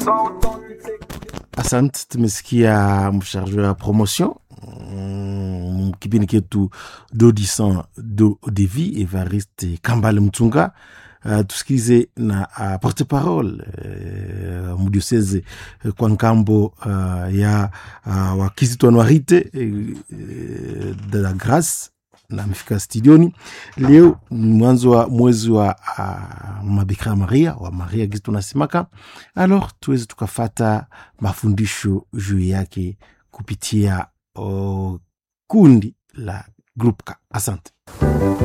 Asante, tumesikia msharge wa promotion mm, kipindi ketu dodison do devi Evariste Kambale Mtunga. Uh, tusikize na uh, porte parole uh, mudioseze uh, kwa nkambo uh, ya uh, wakizito anuarite uh, de la grace na amefika studioni leo mwanzo wa mwezi wa uh, mabikira Maria wa Maria gizi tunasemaka, alors tuweze tukafata mafundisho juu yake kupitia uh, kundi la Grupka. Asante.